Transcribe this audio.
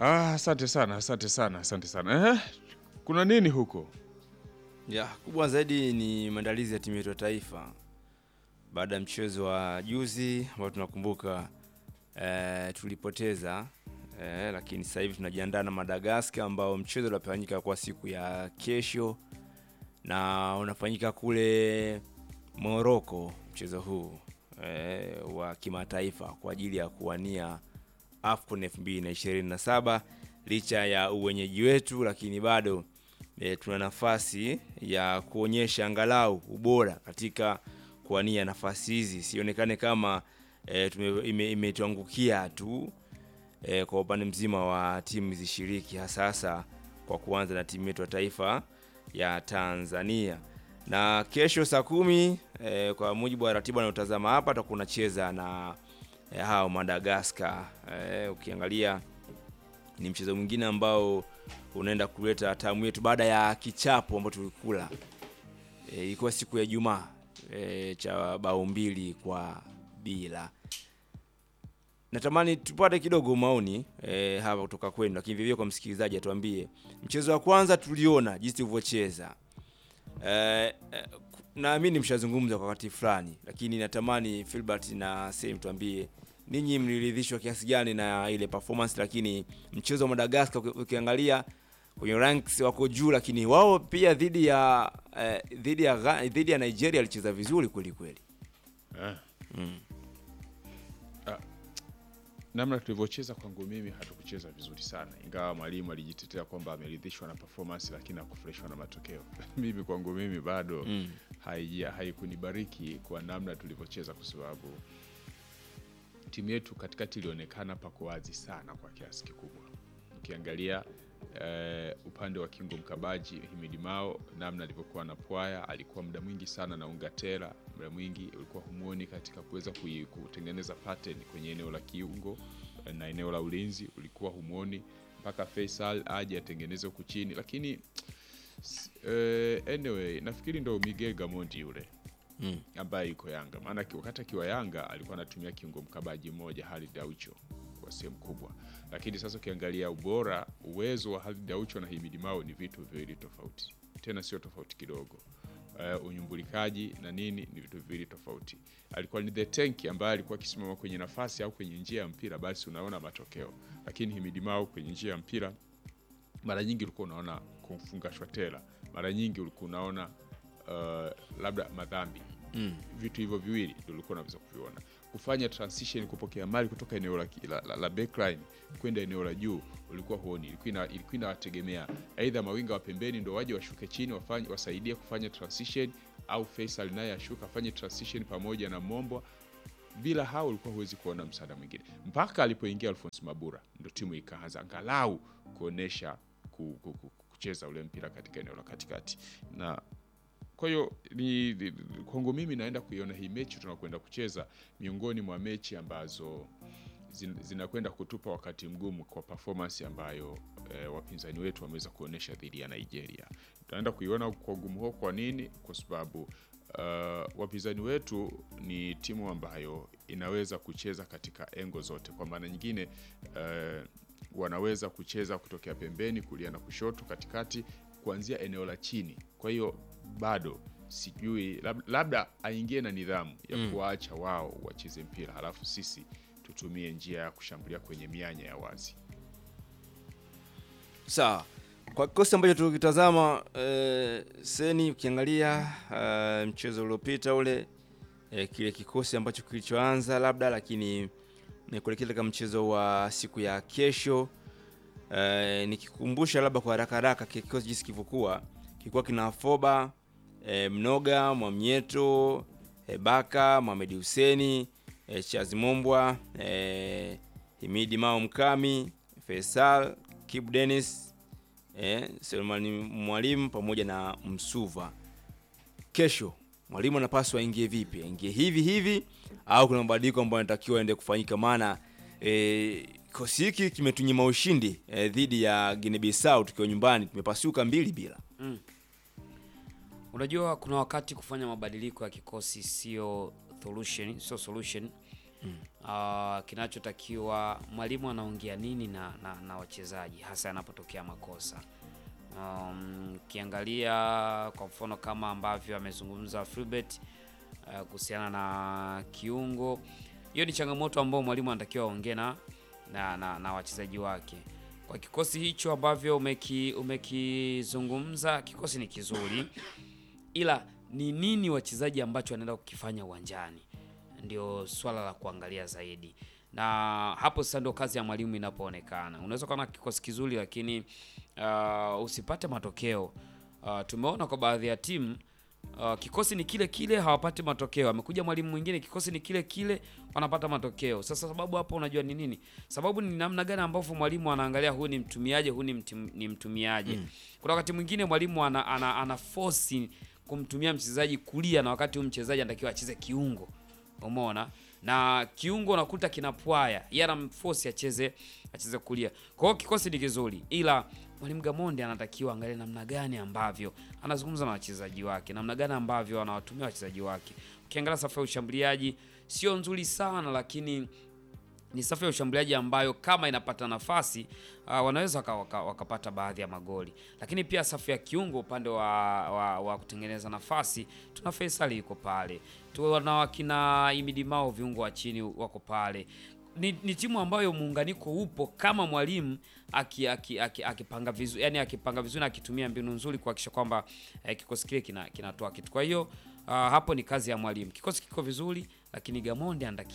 Ah, asante sana, asante sana, asante sana. Eh, kuna nini huko? Ya, kubwa zaidi ni maandalizi ya timu yetu ya taifa baada ya mchezo wa juzi ambao tunakumbuka eh, tulipoteza eh, lakini sasa hivi tunajiandaa na Madagascar ambao mchezo unafanyika kwa siku ya kesho na unafanyika kule Morocco mchezo huu eh, wa kimataifa kwa ajili ya kuwania AFCON 2027 licha ya uwenyeji wetu, lakini bado e, tuna nafasi ya kuonyesha angalau ubora katika kuwania nafasi hizi, sionekane kama e, tume- ime- imetuangukia tu e, kwa upande mzima wa timu zishiriki, hasa hasa kwa kuanza na timu yetu ya taifa ya Tanzania. Na kesho saa kumi e, kwa mujibu wa ratiba anayotazama hapa, tutakuwa unacheza na e, hao Madagascar. E, ukiangalia ni mchezo mwingine ambao unaenda kuleta tamu yetu baada ya kichapo ambacho tulikula e, ilikuwa siku ya Ijumaa e, cha bao mbili kwa bila. Natamani tupate kidogo maoni e, hapa kutoka kwenu, lakini vivyo kwa msikilizaji atuambie mchezo wa kwanza tuliona jinsi tulivyocheza. Eh, eh, naamini mshazungumza kwa wakati fulani, lakini natamani Filbert na Sem tuambie ninyi mliridhishwa kiasi gani na ile performance, lakini mchezo wa Madagascar uki- ukiangalia kwenye ranks wako juu, lakini wao pia dhidi ya eh, dhidi ya Gha- dhidi ya Nigeria alicheza vizuri kweli kweli. Eh, Mm. namna tulivyocheza kwangu mimi hatukucheza vizuri sana, ingawa mwalimu alijitetea kwamba ameridhishwa na performance, lakini hakufurahishwa na matokeo. mimi kwangu mimi bado Mm. haija- haikunibariki kwa namna tulivyocheza, kwa sababu timu yetu katikati ilionekana pako wazi sana kwa kiasi kikubwa. Ukiangalia eh, upande wa kingo mkabaji Himidi Mao, namna alivyokuwa na pwaya, alikuwa muda mwingi sana na Ungatera, muda mwingi ulikuwa humuoni katika kuweza kui- kutengeneza pattern kwenye eneo la kiungo eh, na eneo la ulinzi, ulikuwa humuoni mpaka Faisal aje atengeneze huku chini, lakini s- eh, anyway nafikiri ndo Miguel Gamondi yule Mm. ambaye yuko Yanga, maana ki- wakati akiwa Yanga alikuwa anatumia kiungo mkabaji mmoja Halid Aucho kwa sehemu kubwa, lakini sasa ukiangalia ubora, uwezo wa Halid Aucho na Himidi Mao ni vitu viwili tofauti, tena sio tofauti kidogo. Uh, unyumbulikaji na nini ni vitu viwili tofauti. Alikuwa ni the tank ambaye alikuwa akisimama kwenye nafasi au kwenye njia ya mpira, basi unaona matokeo, lakini Himidi Mao kwenye njia ya mpira mara nyingi ulikuwa unaona kufungashwa tela, mara nyingi ulikuwa unaona uh, labda madhambi Mm. vitu hivyo viwili ndio ulikuwa unaweza kuviona. Kufanya transition, kupokea mali kutoka eneo la, la, la, la backline kwenda eneo la juu ulikuwa huoni. Ilikuwa ina- ilikuwa inawategemea aidha mawinga wa pembeni ndio waje washuke chini wafanye, wasaidie kufanya transition au Faisal naye ashuka afanye transition pamoja na Mombwa. Bila hao ulikuwa huwezi kuona msaada mwingine, mpaka alipoingia Alphonse Mabura ndo timu ikaanza angalau kuonesha ku, ku, ku, kucheza ule mpira katika eneo la katikati na kwa hiyo ni, ni- kwangu mimi naenda kuiona hii mechi tunakwenda kucheza miongoni mwa mechi ambazo zin- zinakwenda kutupa wakati mgumu kwa performance ambayo eh, wapinzani wetu wameweza kuonyesha dhidi ya Nigeria. Tunaenda kuiona kwa ugumu huo. Kwa nini? Kwa sababu uh, wapinzani wetu ni timu ambayo inaweza kucheza katika engo zote. Kwa maana nyingine uh, wanaweza kucheza kutokea pembeni, kulia na kushoto, katikati, kuanzia eneo la chini. Kwa hiyo bado sijui, lab- labda aingie na nidhamu ya Mm. kuwaacha wao wacheze mpira, halafu sisi tutumie njia ya kushambulia kwenye mianya ya wazi. Sawa, kwa kikosi ambacho tukitazama eh, Seni, ukiangalia eh, mchezo uliopita ule eh, kile kikosi ambacho kilichoanza labda, lakini ni kuelekea katika mchezo wa siku ya kesho eh, nikikumbusha labda kwa haraka haraka kile kikosi jinsi kilivyokuwa, kilikuwa kina Foba eh, Mnoga, Mwamnyeto, eh, Baka, Mohamed Huseni, eh, Chazi Mombwa, eh, Himidi Mao Mkami, Faisal, Kibu Dennis, eh, Selemani Mwalimu pamoja na Msuva. Kesho mwalimu anapaswa aingie vipi? Aingie hivi hivi au kuna mabadiliko ambayo yanatakiwa aende kufanyika? Maana eh, kikosi hiki kimetunyima ushindi eh, dhidi ya Guinea Bissau tukiwa nyumbani, tumepasuka mbili bila. Unajua kuna wakati kufanya mabadiliko ya kikosi sio solution, sio solution uh, kinachotakiwa mwalimu anaongea nini na, na, na wachezaji hasa yanapotokea makosa. Um, ukiangalia kwa mfano kama ambavyo amezungumza Filbert uh, kuhusiana na kiungo, hiyo ni changamoto ambayo mwalimu anatakiwa aongee na, na, na, na wachezaji wake. Kwa kikosi hicho ambavyo umeki umekizungumza, kikosi ni kizuri, ila ni nini wachezaji ambacho wanaenda kukifanya uwanjani ndio swala la kuangalia zaidi, na hapo sasa ndio kazi ya mwalimu inapoonekana. Unaweza kuwa na kikosi kizuri lakini uh, usipate matokeo. Uh, tumeona kwa baadhi ya timu uh, kikosi ni kile kile hawapati matokeo. Amekuja mwalimu mwingine, kikosi ni kile kile wanapata matokeo. Sasa sababu hapo unajua ni nini? Sababu ni namna gani ambavyo mwalimu anaangalia huyu ni mtumiaje, huyu ni, mtum, ni mtumiaje. Kuna wakati mwingine mwalimu ana, ana, ana force kumtumia mchezaji kulia na wakati huyu mchezaji anatakiwa acheze kiungo. Umeona? Na kiungo unakuta kinapwaya. Yeye anamforce acheze acheze kulia. Kwa hiyo kikosi ni kizuri ila Mwalimu Gamondi anatakiwa angalie namna gani ambavyo anazungumza na wachezaji wake, namna gani ambavyo anawatumia wachezaji wake. Ukiangalia safu ya ushambuliaji sio nzuri sana, lakini ni safu ya ushambuliaji ambayo kama inapata nafasi uh, wanaweza waka, waka, wakapata baadhi ya magoli, lakini pia safu ya kiungo upande wa, wa, wa kutengeneza nafasi tuna Faisal yuko pale, tuna wakina Imidi Mao viungo wa chini wako pale. Ni, ni timu ambayo muunganiko upo kama mwalimu akipanga aki, aki, akipanga vizuri, yani akipanga vizuri na akitumia mbinu nzuri kuhakikisha kwamba eh, kikosi kile kinatoa kina kitu. Kwa hiyo uh, hapo ni kazi ya mwalimu. Kikosi kiko vizuri, lakini Gamondi anataki